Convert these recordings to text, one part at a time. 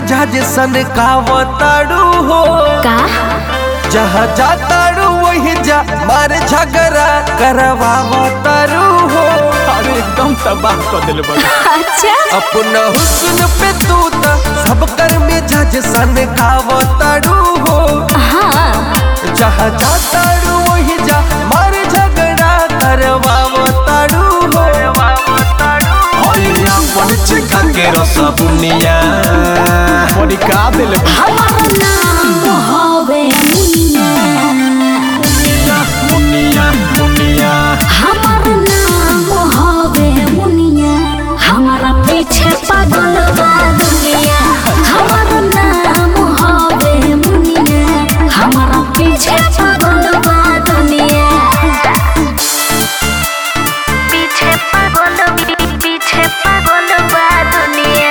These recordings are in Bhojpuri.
मिजाज सन कावताड़ू हो का जहाँ जाताड़ू वही जा मारे झगड़ा करवावताड़ू हो अरे एकदम तबाह कर दिल बड़ा अच्छा अपना हुस्न पे तू त सब कर मिजाज सन कावताड़ू हो हाँ जहाँ जाताड़ू वही जा मारे झगड़ा करवावताड़ू हो होइया अपन चिकन के रसबुनिया बड़ी का दिल बड़ा हमार नाम हवे मुनिया मुनिया मुनिया हमार नाम हवे मुनिया हमारा पीछे पागल बा दुनिया हमार नाम हवे मुनिया हमारा पीछे पागल बा दुनिया पीछे पागल पीछे पागल बा दुनिया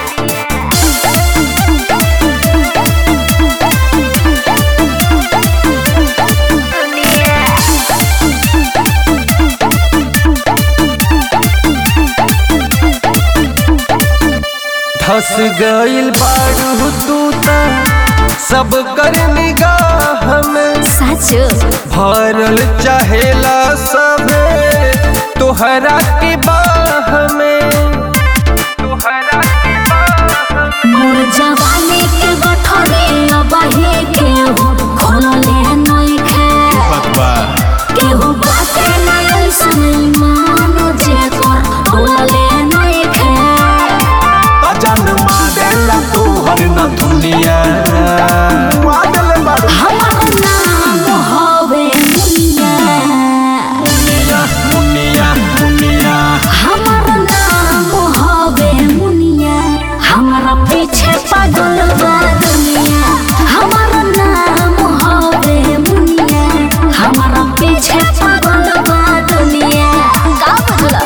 धस गइल बाड़ू तू त सब कर निगाह में सच भरल चाहेला सबे तोहरा के बाह में तोहरा के बाह में मोर जवानी के गठरे अबहे के हो खोलले नइखे बकवा केहू बाटे ना ऐसन मानो जे कर खोलले नइखे अजन मारेला तोहर न दुनिया दिल बड़ा हमार नाम हवे मुनिया मुनिया मुनिया मुनिया हमार नाम हवे मुनिया हमारा पीछे पागल बा दुनिया हमार नाम हवे मुनिया हमारा पीछे पागल बा दुनिया का बदला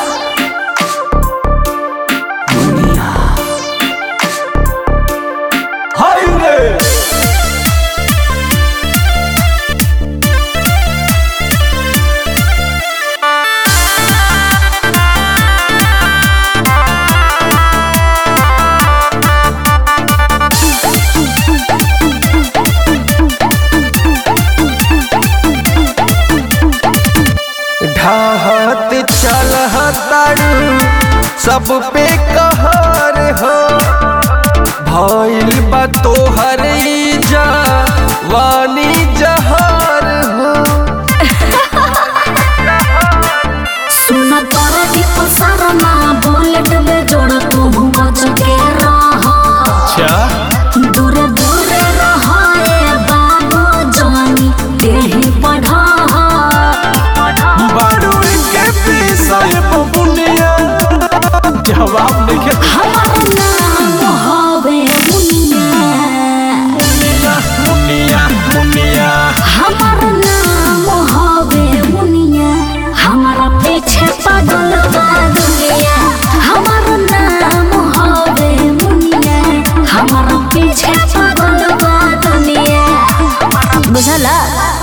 हाय रे ढाहत चलहतारू सब पे कहर हो भइल बा तोहर जा वानी जहर हो सुन पर दीप शर्मा बुलेट में जोड़ तू बच के रह अच्छा दूर दूर रह ए बाबू जानी देही बढ़ा बारू के पीसाए बबुनिया जवाब नहीं के हमार नाम हवे मुनिया मुनिया मुनिया हमार नाम हवे मुनिया हमारा पीछे पागल बा दुनिया हमार नाम हवे मुनिया हमारा पीछे पागल बा दुनिया बुझला